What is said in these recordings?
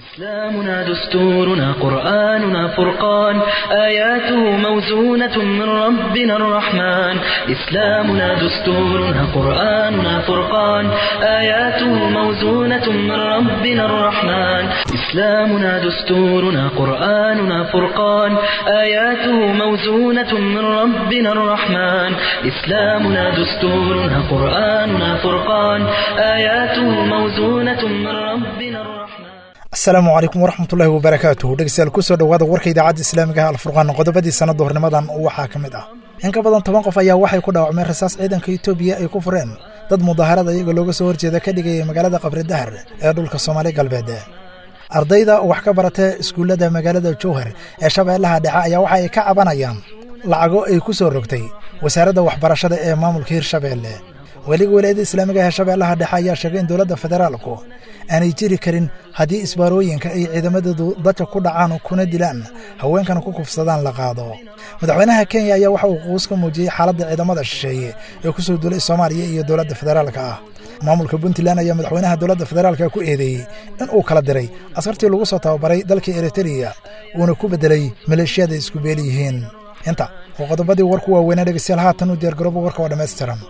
إسلامنا دستورنا قرآننا فرقان آياته موزونة من ربنا الرحمن إسلامنا دستورنا قرآننا فرقان آياته موزونة من ربنا الرحمن إسلامنا دستورنا قرآننا فرقان آياته موزونة من ربنا الرحمن إسلامنا دستورنا قرآننا فرقان آياته موزونة من ربنا الرحمن asalaamu calaykum waraxmatullaahi wabarakaatuh dhegeystayaal kusoo dhowaada warka idaacadda islaamiga ah alfurqaan qodobadii sanadda hornimadan waxaa ka mid ah in ka badan toban qof ayaa waxay ku dhaawacmeen rasaas ciidanka etoobiya ay ku fureen dad mudaharada iyaga looga soo horjeeda ka dhigaya magaalada qabri dahar ee dhulka soomaali galbeed ardayda wax ka barata iskuullada magaalada jowhar ee shabeellaha dhexe ayaa waxa ay ka cabanayaan lacago ay ku soo rogtay wasaaradda waxbarashada ee maamulka hirshabeelle weliga walaayadda islaamiga ee shabeellaha dhexe ayaa sheegay in dowladda federaalku aanay jiri karin haddii isbaarooyinka ay ciidamadoodu dadka ku dhacaan kuna dilaan haweenkana ku kufsadaan la qaado madaxweynaha kenya ayaa waxa uu quus ka muujiyey xaaladda ciidamada shisheeye ee ku soo duulay soomaaliya iyo dowladda federaalka ah maamulka puntland ayaa madaxweynaha dowladda federaalka ku eedeeyey in uu kala diray askartii lagu soo tababaray dalka eritreya uuna ku beddelay maleeshiyada isku beeli yihiin inta oo qodobadii warku waaweynaa dhegeystayaal haatan u diyaargarooba warka oo dhammaystiran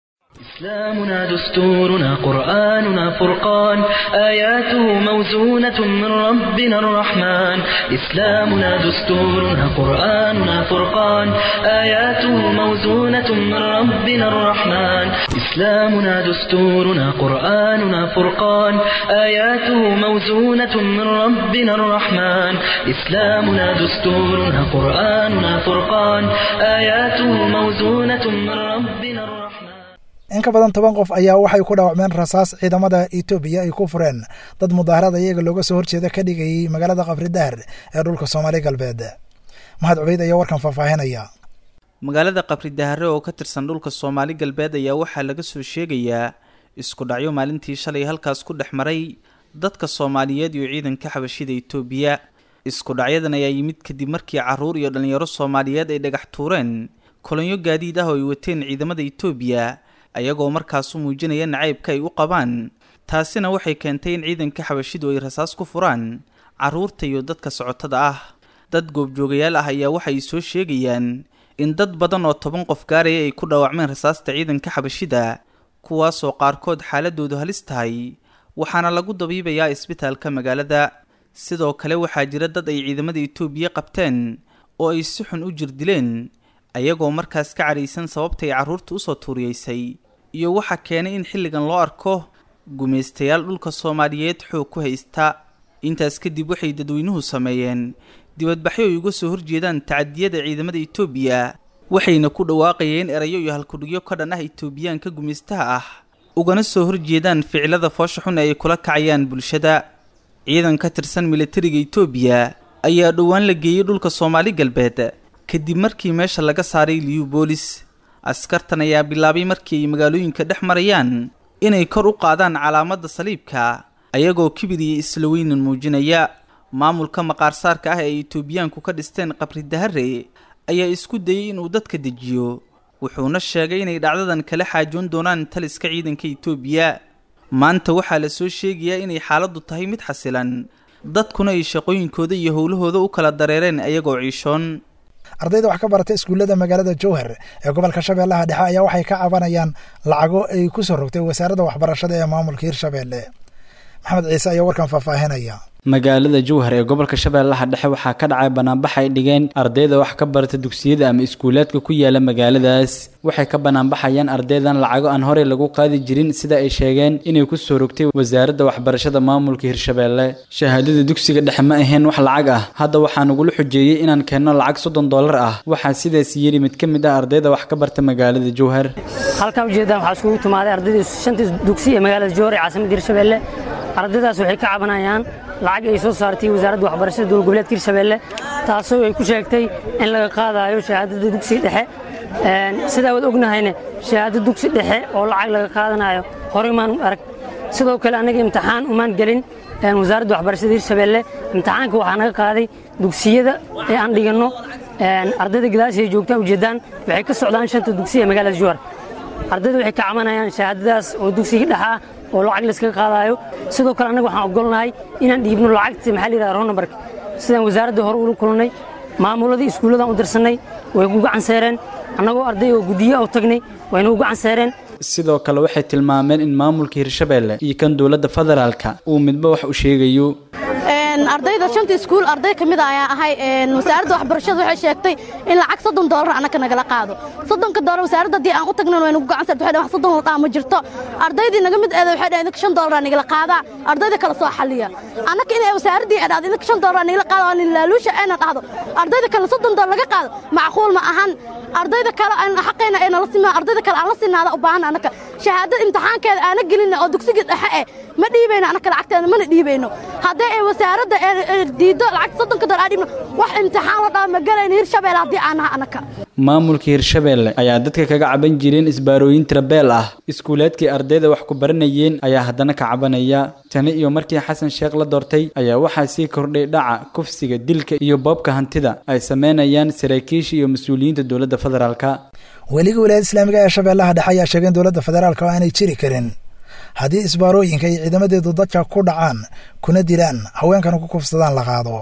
إسلامنا دستورنا قرآننا فرقان آياته موزونة من ربنا الرحمن إسلامنا دستورنا قرآننا فرقان آياته موزونة من ربنا الرحمن إسلامنا دستورنا قرآننا فرقان آياته موزونة من ربنا الرحمن إسلامنا دستورنا قرآننا فرقان آياته موزونة من ربنا الرحمن in ka badan toban qof ayaa waxay ku dhaawacmeen rasaas ciidamada etoobiya ay ku fureen dad mudaharada iyaga looga soo horjeeda ka dhigayay magaalada qabri dahar ee dhulka soomaali galbeed mahad cubeyd ayaa warkan faahfaahinaya magaalada qabri dahare oo ka tirsan dhulka soomaali galbeed ayaa waxaa laga soo sheegayaa isku dhacyo maalintii shalay halkaas ku dhex maray dadka soomaaliyeed iyo ciidanka xabashida etoobiya isku dhacyadan ayaa yimid kadib markii caruur iyo dhallinyaro soomaaliyeed ay dhagax tuureen kolonyo gaadiid ah oo ay wateen ciidamada etoobiya ayagoo markaas u muujinaya nacaybka ay u qabaan taasina waxay keentay in ciidanka xabashidu ay rasaas ku furaan carruurta iyo dadka socotada ah dad goobjoogayaal ah ayaa waxay soo sheegayaan in dad badan oo toban qof gaaraya ay ku dhaawacmeen rasaasta ciidanka xabashida kuwaasoo qaarkood xaaladoodu halis tahay waxaana lagu dabiibayaa isbitaalka magaalada sidoo kale waxaa jira dad ay ciidamada etoobiya qabteen oo ay si xun u jirdileen ayagoo markaas ka cadhaysan sababtay carruurta usoo tuuriyeysay iyo waxaa keenay in xilligan loo arko gumaystayaal dhulka soomaaliyeed xoog ku haysta intaas kadib waxay dadweynuhu sameeyeen dibadbaxyo ay uga soo horjeedaan tacadiyada ciidamada etoobiya waxayna ku dhawaaqayeen erayo iyo halkudhigyo ka dhan ah etoobiyaanka gumaystaha ah ugana soo horjeedaan ficilada foosha xun ee ay kula kacayaan bulshada ciidan ka tirsan militariga etoobiya ayaa dhowaan la geeyey dhulka soomaali galbeed kadib markii meesha laga saaray liubolis askartan ayaa bilaabay markii ay magaalooyinka dhex marayaan inay kor u qaadaan calaamadda saliibka ayagoo kibir iyo isla weynan muujinaya maamulka maqaarsaarka ah ee etoobiyaanku ka dhisteen qabri dahare ayaa isku dayey inuu dadka dejiyo wuxuuna sheegay inay dhacdadan kala xaajoon doonaan taliska ciidanka etoobiya maanta waxaa la soo sheegayaa inay xaaladdu tahay mid xasilan dadkuna ay shaqooyinkooda iyo howlahooda u kala dareereen ayagoo ciishoon ardayda wax ka barata iskuullada magaalada jowhar ee gobolka shabeellaha dhexe ayaa waxay ka cabanayaan lacago ay ku soo rogtay wasaaradda waxbarashada ee maamulka hirshabeelle maxamed ciise ayaa warkan faahfaahinaya magaalada jowhar ee gobolka shabeellaha dhexe waxaa ka dhacay banaanbax ay dhigeen ardayda wax ka barata dugsiyada ama iskuulaadka ku yaala magaaladaas waxay ka banaanbaxayaan ardaydan lacago aan horey lagu qaadi jirin sida ay sheegeen inay ku soo rogtay wasaaradda waxbarashada maamulka hirshabeelle shahaadada dugsiga dhexe ma ahayn wax lacag ah hadda waxaa nagula xujeeyey inaan keenno lacag soddon dollar ah waxaa sidaas yidhi mid ka mid ah ardayda wax ka barta magaalada jowhar halkan ujeedaan waxaa iskugu timaaday ardaydii shantii dugsi ee magaalada jowhar ee caasimadda hirshabeelle ardaydaas waxay ka cabanayaan lacag ay soo saartay wasaaradda waxbarashada dowlad goboleedka hirshabeelle taasoo ay ku sheegtay in laga qaadayo shahaadada dugsiga dhexe sidaa waad ognahayne shahaado dugsi dhexe oo lacag laga qaadanayo horey maan arag sidoo kale annaga imtixaan umaan gelin wasaaradda waxbarashada hirshabeelle imtixaanka waxaa naga qaaday dugsiyada ee aan dhiganno ardayda gadaashay joogtaan ujeeddaan waxay ka socdaan shanta dugsi ee magaalada juwar ardayda waxay ka cabanayaan shahaadadaas oo dugsiga dhexa oo lacag layskaga qaadaayo sidoo kale annaga waxaan ogolnahay inaan dhiibno lacagta maxaa la yidhahda ronamarka sidaan wasaaradda hore ula kulannay maamuladii iskuulladan u dirsannay way ugu canseereen annagoo arday oo guddiyo u tagnay wayna ugu canseereen sidoo kale waxay tilmaameen in maamulka hirshabeelle iyo kan dowladda federaalka uu midba wax u sheegayo ardayda shanta iskuul arday ka mid a ayaan ahay wasaaradda waxbarashada waxay sheegtay in lacag soddon doolar annaka nagala qaado soddonka doolar wasaaradda haddii aan u tagnan way nagu gacan sarta waxay dhahan wax soddon ladhaa ma jirto ardaydii naga mid eeda waxay dhahan idinka shan doolar nagala qaadaa ardayda kala soo xalliya annaka inay wasaaraddii ay dhahdo idinka shan doolar nagala qaado aan laaluusha ayna dhahdo ardayda kale soddon doolar laga qaado macquul ma ahan ardayda kale aan xaqayna ay nala simaan ardayda kale aan la sinaada u baahan annaka shahaadada imtixaankeeda aana gelina oo dugsiga dhexe eh ma dhiibayno annaka lacagteeda mana dhiibayno haddii ay wasaaradda diiddo lacag soddonka doolar aan dhiibno wax imtixaan la dhaha ma galayno hirshabeelle haddii aan naha annaka maamulka hirshabeelle ayaa dadka kaga caban jireen isbaarooyin tirabeel ah iskuuleedkii ardayda wax ku baranayeen ayaa haddana ka cabanaya tani iyo markii xasan sheekh la doortay ayaa waxaa sii kordhay dhaca kufsiga dilka iyo boobka hantida ay sameynayaan saraakiisha iyo mas-uuliyiinta dowladda federaalka weliga wilaayada islaamiga ee shabeellaha dhexe ayaa sheegay in dowladda federaalka oo aanay jiri karin haddii isbaarooyinka iyo ciidamadeedu dadka ku dhacaan kuna dilaan haweenkana ku kufsadaan la qaado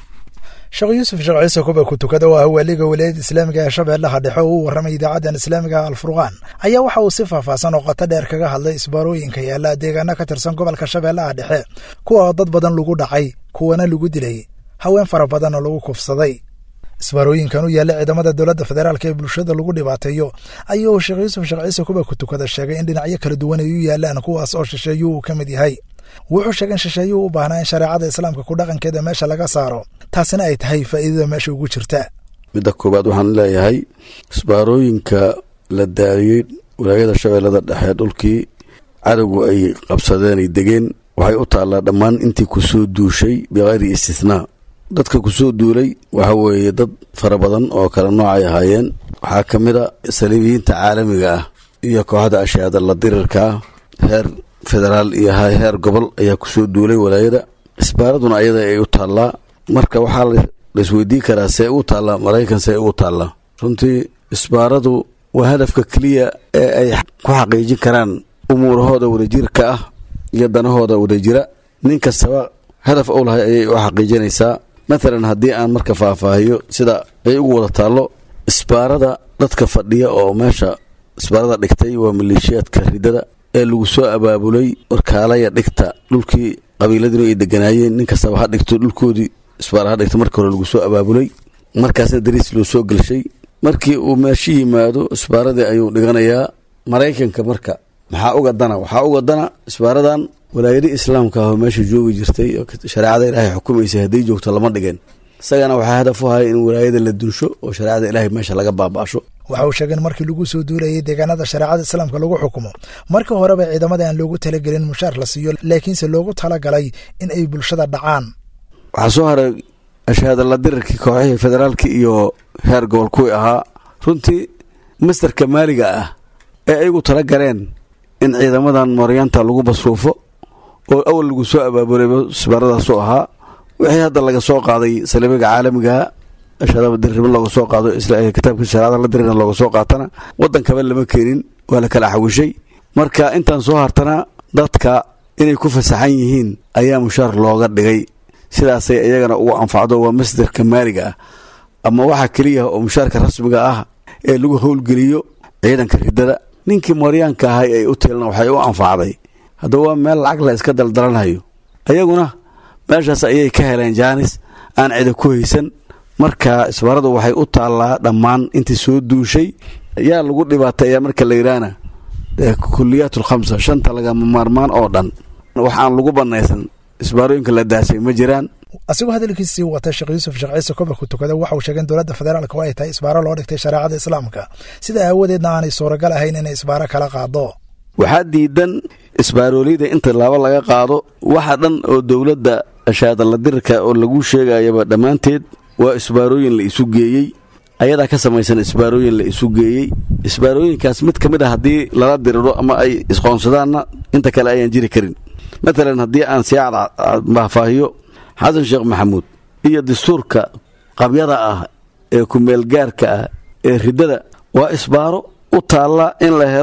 sheekh yuusuf sheekh ciise kuba ku tukada oo ah waaliga wilaayada islaamiga ee shabeellaha dhexe oo u warramay idaacaddan islaamiga alfurqaan ayaa waxa uu si faahfaahsan oo qoto dheer kaga hadlay isbaarooyinka yaalla deegaana ka tirsan gobolka shabeellaha dhexe kuwa oo dad badan lagu dhacay kuwana lagu dilay haween fara badanoo lagu kufsaday isbaarooyinkan u yaalla ciidamada dowladda federaalka ee bulshada lagu dhibaateeyo ayuu sheekh yuusuf sheekh ciise kuba ku tukada sheegay in dhinacyo kala duwan ay u yaallaan kuwaas oo shisheeyuu uu ka mid yahay wuxuu sheegay in shisheeyuhu u baahnaa in shareecada islaamka ku dhaqankeeda meesha laga saaro taasina ay tahay faa'iidada meesha ugu jirta midda koowaad waxaan leeyahay isbaarooyinka la daadiyey walaayada shabeellada dhexe dhulkii cadowgu ay qabsadeen ay degeen waxay u taallaa dhammaan intii ku soo duushay bikayri istithnaa dadka ku soo duulay waxa weeye dad fara badan oo kale noocay ahaayeen waxaa ka mid a saliibiyiinta caalamiga ah iyo kooxda ashaada la dirirka ah heer federaal iyo heer gobol ayaa ku soo duulay walaayada isbaaraduna ayada ay u taallaa marka waxaa laisweydiin karaa see ugu taallaa maraykan see ugu taallaa runtii isbaaradu waa hadafka keliya ee ay ku xaqiijin karaan umuurahooda wadajirka ah iyo danahooda wadajira nin kastaba hadaf ou lahay ayay u xaqiijinaysaa matalan haddii aan marka faahfaahiyo sida ay ugu wada taallo isbaarada dadka fadhiya oo meesha isbaarada dhigtay waa maleeshiyaadka ridada ee lagu soo abaabulay warkaalaya dhigta dhulkii qabiiladinu ay deganaayeen nin kastaba ha dhigto dhulkoodii isbaara ha dhigto marka hore lagu soo abaabulay markaasna dariis loo soo gelshay markii uu meesho yimaado isbaaradii ayuu dhiganayaa maraykanka marka maxaa uga dana waxaa uga dana isbaaradan walaayadii islaamka ahoo meesha joogi jirtay oo shareecada ilaahay xukumaysay hadday joogto lama dhigeen isagana waxaa hadaf u haya in walaayada la dunsho oo shareecada ilaahay meesha laga baaba'asho waxa uu sheegay in markii lagu soo duulayay deegaanada shareecada islaamka lagu xukumo markii horeba ciidamada aan loogu talagelin mushaar la siiyo laakiinse loogu talagalay in ay bulshada dhacaan waxaa soo haray ashaada la dirirkii kooxihii federaalka iyo heer gobol kuwii ahaa runtii mastarka maaliga ah ee ayagu tala galeen in ciidamadan mooryaanta lagu basruufo oo awal lagu soo abaabulay isbaaradaasu ahaa wixii hadda laga soo qaaday saliibiga caalamigaha ashadaba dirrimo looga soo qaado kitaabka shareecada la dirina looga soo qaatana waddankaba lama keenin waa la kala xawishay marka intaan soo hartana dadka inay ku fasaxan yihiin ayaa mushaar looga dhigay sidaasay iyagana ugu anfacdo waa masdarka maaliga ah ama waxaa keliya oo mushaarka rasmiga ah ee lagu howlgeliyo ciidanka ridada ninkii mooryaanka ahay ay u tielna waxay u anfacday haddaba waa meel lacag la iska daldalanhayo ayaguna meeshaas ayay ka heleen jaanis aan cida ku haysan marka isbaaradu waxay u taallaa dhammaan intii soo duushay yaa lagu dhibaateeyaa marka la yidhaahna kuliyaat alkhamsa shanta lagama maarmaan oo dhan wax aan lagu bannaysan isbaarooyinka la daasay ma jiraan asigoo hadalkiisii wata sheekh yuusuf sheekh ciise koba ku tukada waxa uu sheegay in dowladda federaalka oo ay tahay isbaaro loo dhigtay shareecada islaamka sida aawadeedna aanay suuragal ahayn inay isbaaro kala qaado waxaa diidan isbaarooliyada inta laaba laga qaado waxa dhan oo dowladda ashaadala dirirka oo lagu sheegayaba dhammaanteed waa isbaarooyin la isu geeyey ayadaa ka samaysan isbaarooyin la isu geeyey isbaarooyinkaas mid ka mid a haddii lala diriro ama ay isqoonsadaanna inta kale ayaan jiri karin matalan haddii aan sii faahfaahiyo xasan sheekh maxamuud iyo dastuurka qabyada ah ee kumeelgaarka ah ee riddada waa isbaaro u taalla in la helo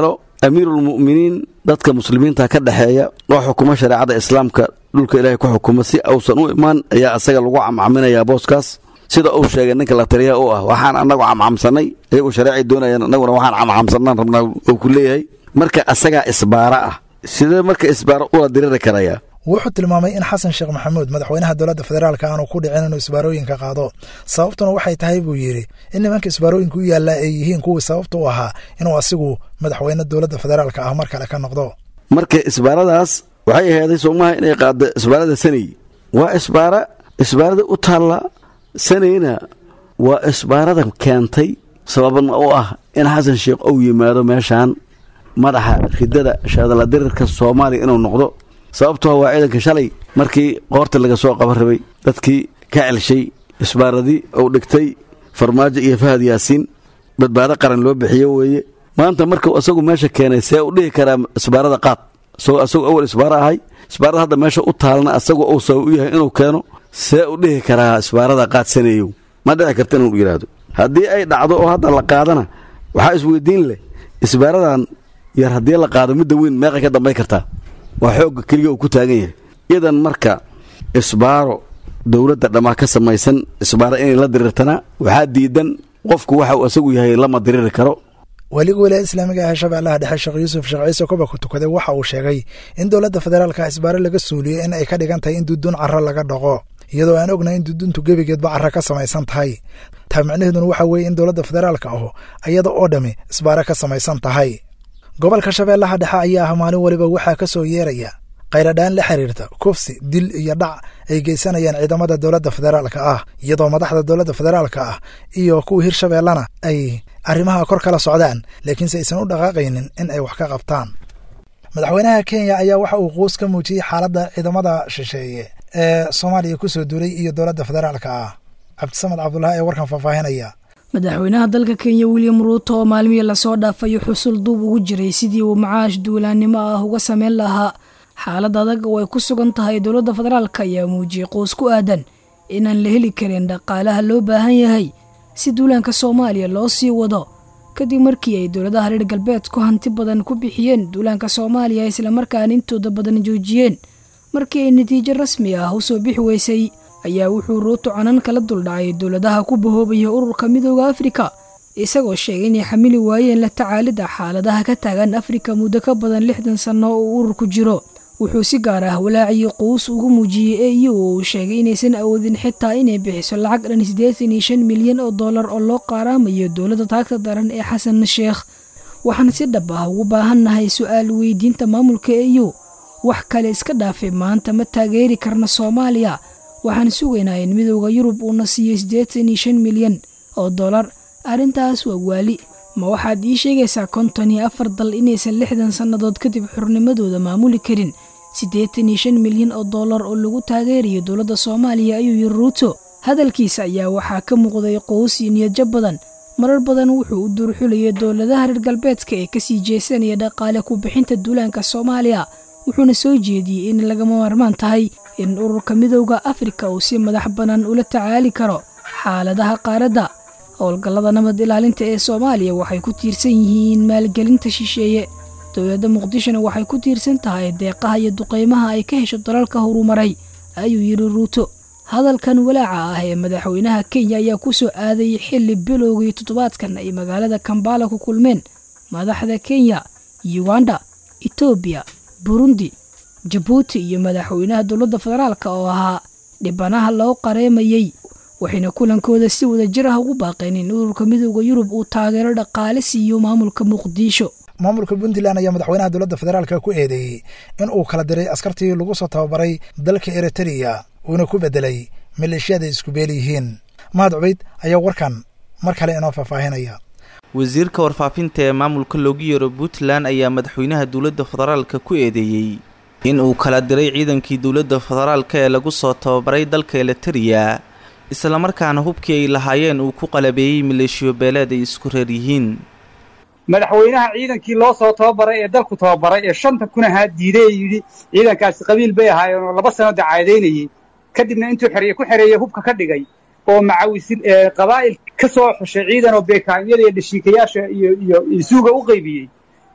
amiiruulmu'miniin dadka muslimiinta ka dhexeeya oo xukuma shareecada islaamka dhulka ilaahay ku xukuma si uusan u imaan ayaa asaga lagu camcaminayaa booskaas sida uu sheegay ninka la taliyaha u ah waxaan annagu camcamsanay iyagu shareecay doonayaan annaguna waxaan camcamsanaan rabnaa uu ku leeyahay marka asagaa isbaara ah sidee marka isbaaro ula diriri karayaa wuxuu tilmaamay in xasan sheekh maxamuud madaxweynaha dowladda federaalka aanu ku dhicin inuu isbaarooyinka qaado sababtuna waxay tahay buu yidhi in nimanka isbaarooyinka u yaallaa ay yihiin kuwii sababta u ahaa inuu asigu madaxweyne dowladda federaalka ah mar kale ka noqdo marka isbaaradaas waxay aheeday soomaha inay qaado isbaarada sanay waa isbaara isbaarada u taalla sanayna waa isbaarada keentay sababna u ah in xasan sheekh uu yimaado meeshaan madaxa ridada shaadala dirirka soomaaliya inuu noqdo sababtoo waa ciidanka shalay markii qoorta laga soo qaban rabay dadkii ka celshay isbaaradii uu dhigtay farmaajo iyo fahad yaasiin badbaado qaran loo bixiyo weeye maanta markuu isagu meesha keenay see u dhihi karaa isbaarada qaad isagoo asagoo awal isbaaro ahay isbaarada hadda meesha u taalna asagu uu sabab u yahay inuu keeno see u dhihi karaa isbaarada qaadsaneeyow ma dhici karta inuu yidhaahdo haddii ay dhacdo oo hadda la qaadana waxaa isweydiin leh isbaaradan yar haddii la qaado midda weyn meeqay ka dambay kartaa waa xoogga keliya uu ku taagan yahay idan marka isbaaro dowladda dhammaa ka samaysan isbaaro inay la dirirtana waxaa diidan qofku waxa uu isagu yahay lama diriri karo weliga wilaayada islaamiga ah ee shabeellaha dhexe sheekh yuusuf sheekh ciise koba ku tukaday waxa uu sheegay in dowladda federaalka isbaaro laga suuliyey in ay ka dhigan tahay in duduun carro laga dhaqo iyadoo aan ognahay in duduntu gebigeedba carro ka samaysan tahay taa micnaheeduna waxa weeye in dowladda federaalka ahu iyada oo dhammi isbaaro ka samaysan tahay gobolka shabeellaha dhexe ayaa ah maalin weliba waxaa ka soo yeeraya khayradhaan la xiriirta kufsi dil iyo dhac ay geysanayaan ciidamada dowladda federaalka ah iyadoo madaxda dowladda federaalka ah iyo kuwa hirshabeellana ay arrimaha kor kala socdaan laakiinse aysan u dhaqaaqaynin in ay wax ka qabtaan madaxweynaha kenya ayaa waxa uu quus ka muujiyey xaaladda ciidamada shisheeye ee soomaaliya ku soo duulay iyo dowladda federaalka ah cabdisamad cabdulahi ee warkan faahfaahinaya madaxweynaha dalka kenya william ruuto oo maalmihii lasoo dhaafayo xusul duub ugu jiray sidii uu macaash duulaannimo ah uga sameyn lahaa xaalad adag oo ay ku sugan tahay dowladda federaalka ayaa muujiyey qoos ku aadan inaan la heli karin dhaqaalaha loo baahan yahay si duulaanka soomaaliya loo sii wado kadib markii ay dowladaha reer galbeedku hanti badan ku bixiyeen duulaanka soomaaliya islamarkaana intooda badan joojiyeen markii ay natiijo rasmi ah usoo bixi weysay ayaa wuxuu ruuto canan kala duldhacay dowladaha ku bahoobaya ururka midooda afrika isagoo sheegay inay xamili waayeen la tacaalidda xaaladaha ka taagan afrika muddo ka badan lixdan sanno oo uu ururku jiro wuxuu si gaar ah walaaciyo quus ugu muujiyey e u oo uu sheegay inaysan awoodin xitaa inay bixiso lacag dhan siddeetan iyo shan milyan oo dollar oo loo qaaraamayo dowladda taagta daran ee xasan sheekh waxaan si dhab ah ugu baahannahay su-aal weydiinta maamulka e u wax kale iska dhaafay maanta ma taageeri karna soomaaliya waxaan sugaynaa in midooda yurub uuna siiyo siddeetan iyo shan milyan oo dollar arrintaas waa waali ma waxaad ii sheegaysaa konton iyo afar dal inaysan lixdan sannadood kadib xurnimadooda maamuli karin siddeetan iyo shan milyan oo dollar oo lagu taageerayo dowladda soomaaliya ayuu yiri ruuto hadalkiisa ayaa waxaa ka muuqday qows iyo niyadjab badan marar badan wuxuu u duurxulayay dowladaha reer galbeedka ee kasii jeesanaya dhaqaale ku bixinta duulaanka soomaaliya wuxuuna soo jeediyey in lagama maarmaan tahay in ururka midowda afrika uu si madax bannaan ula tacaali karo xaaladaha qaaradda howlgallada nabad ilaalinta ee soomaaliya waxay ku tiirsan yihiin maalgelinta shisheeye dowladda muqdishona waxay ku tiirsan tahay deeqaha iyo duqeymaha ay ka hesho dalalka horumaray ayuu yidhi ruuto hadalkan walaaca ah ee madaxweynaha kenya ayaa ku soo aadayay xilli bilowgii toddobaadkan ay magaalada kambala ku kulmeen madaxda kenya yuganda etoobiya burundi jabuuti iyo madaxweynaha dowladda federaalk oo ahaa dhibanaha loo qareemayey waxayna kulankooda si wada jir ah ugu baaqeen in ururka midooda yurub uu taageero dhaqaale siiyo maamulka muqdisho maamulka puntland ayaa madaxweynaha dowladda federaalka ku eedeeyey in uu kala diray askartii lagu soo tababaray dalka eritreya uuna ku beddelay maleeshiyada isku beel yihiin mahad cubayd ayaa warkan mar kale inoo faahfaahinaya wasiirka warfaafinta ee maamulka loogu yeero puntland ayaa madaxweynaha dowladda federaalka ku eedeeyey in uu kala diray ciidankii dowladda federaalka ee lagu soo tababaray dalka eritreya islamarkaana hubkii ay lahaayeen uu ku qalabeeyey maleeshiyo beeleed ay isku reer yihiin madaxweynaha ciidankii loo soo tababaray ee dalku tababaray ee shanta kun ahaa diiday ee yidhi ciidankaasi qabiil bay ahaayeen oo laba sano dacaadeynayey kadibna intuu xereeye ku xereeyey hubka ka dhigay oo macawisin qabaa'il ka soo xushay ciidan oo beekaamyada iyo dhashiikayaasha iyo iyo isuuga u qaybiyey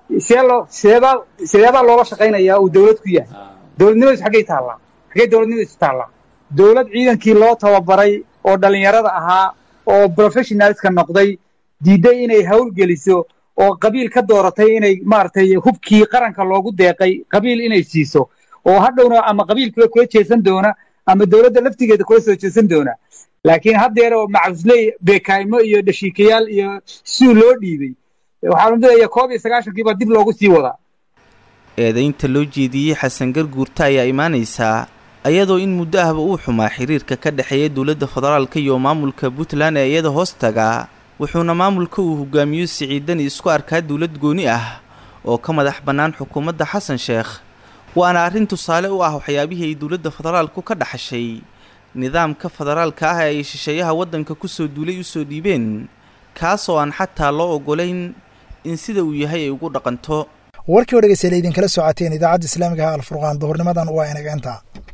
see loo sideebaa sideebaa loola shaqaynayaa uu dowlad ku yahay dowladnimadiisu xaggay taallaa xaggay dowladnimadiisu taallaa dowlad ciidankii loo tababaray oo dhallinyarada ahaa oo professionalska noqday diidday inay hawlgeliso oo qabiil ka dooratay inay maaragtay hubkii qaranka loogu deeqay qabiil inay siiso oo hadhowna ama qabiilkiiba kula jeesan doona ama dowladda laftigeeda kula soo jeesan doona laakiin haddeer oo macabusley beekaaymo iyo dhashiikayaal iyo suu loo dhiibay waxaa lamidaya koob iyo sagaashankiibaa dib loogu sii wadaa eedaynta loo jeediyey xasan garguurta ayaa imaanaysaa ayadoo in muddo ahba uu xumaa xiriirka ka dhexeeya dowladda federaalka iyo maamulka puntland ee iyada hoos taga wuxuuna maamulka uu hogaamiyo siciidani isku arkaa dowlad gooni ah oo ka madax bannaan xukuumadda xasan sheekh waana arrin tusaale u ah waxyaabihii ay dowladda federaalku ka dhaxashay nidaamka federaalka ah ee ay shisheeyaha waddanka kusoo duulay usoo dhiibeen kaas oo aan xataa loo ogolayn in sida uu yahay ay ugu dhaqanto warkii oo dhegeystayaal idinkala socoteen idaacadda islaamiga ah alfurqaan duhurnimadan waa inaga intaa